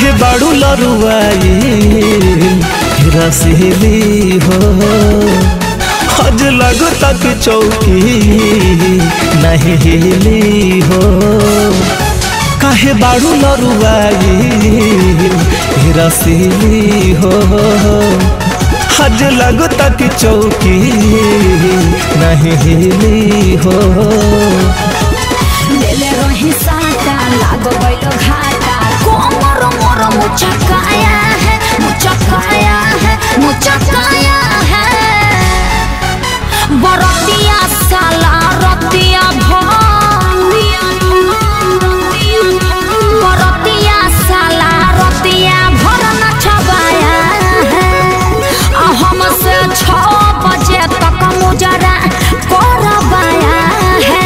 काहे बाड़ू लरुआई रसीली हो हज लगो तक चौकी नहीं हिली हो काहे बाड़ू लरुआई रसीली हो हज लगो तक चौकी नहीं हिली हो लेले रही साटा लागो गइलो घाटा कोमर मोर मुचकाया है मुचकाया है मुचकाया है बरतिया साला रतिया भरिया बरतिया साला रतिया भर नचबाया है आ हमसे छः बजे तक मुजरा करबाया है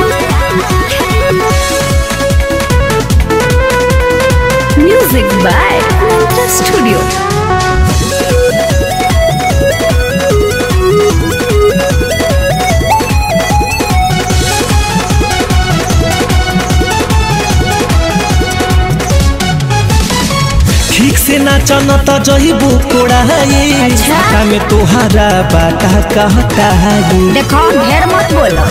Music by Mantra Studio. ठीक से नाचन त जहिबू कोड़ाई अच्छा। साटा में तोहारा बाटा कहताई देखो ढेर मत बोलो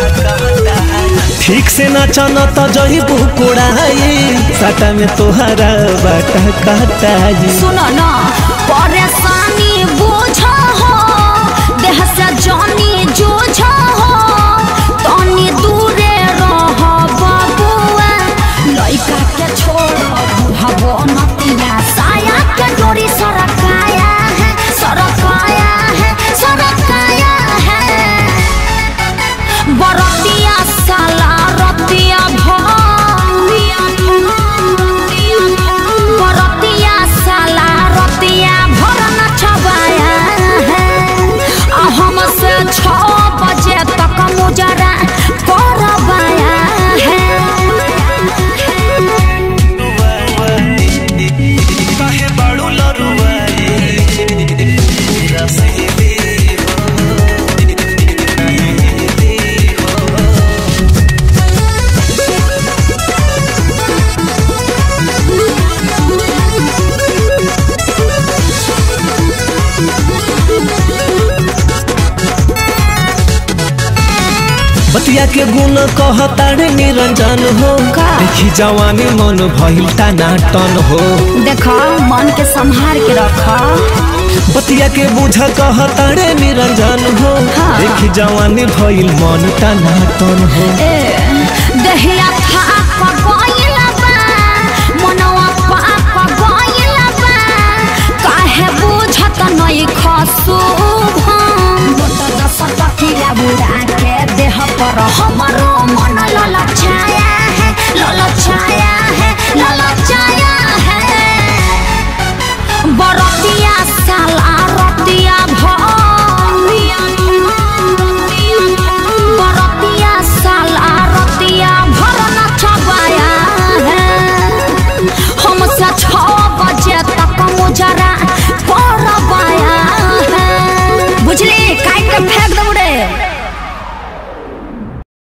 ठीक से नाचन त जहिबू कोड़ाई साटा में तोहारा बाटा कहताई सुनो ना परेशानी बुझो हो देह से जानी जूझो हो तनी दूरे रहो बबुआ लइका के छोड़ो बुढ़बो नतिया साया के डोरी सरकाया है सरकाया है सरकाया है बरतिया साला रतिया भरिया बरतिया साला रतिया भर नचबाया है आ हमसे छः बजे तक मुजरा करबाया है काहे बाड़ू लरुआई रसीली बतिया के गुण कहतारे निरंजन हो का? देखी जवानी मन भइल टन हो देखो मन के संभाल के रखो बतिया के बुझ कहतारे निरंजन हो हाँ। देखी जवानी भइल मन टन हो ए दहिया थाप गइल बा मनवा पाप गइल बा काहे बुझत नहीं खसु सटकिया बुढ़ा के देह पर हमरो मन ललचाया है ललचाया है ललचाया है बरतिया साला रतिया भरिया बरतिया साला रतिया भर नचबाया है हमसे छः बजे तक मुजरा करबाया है बुझली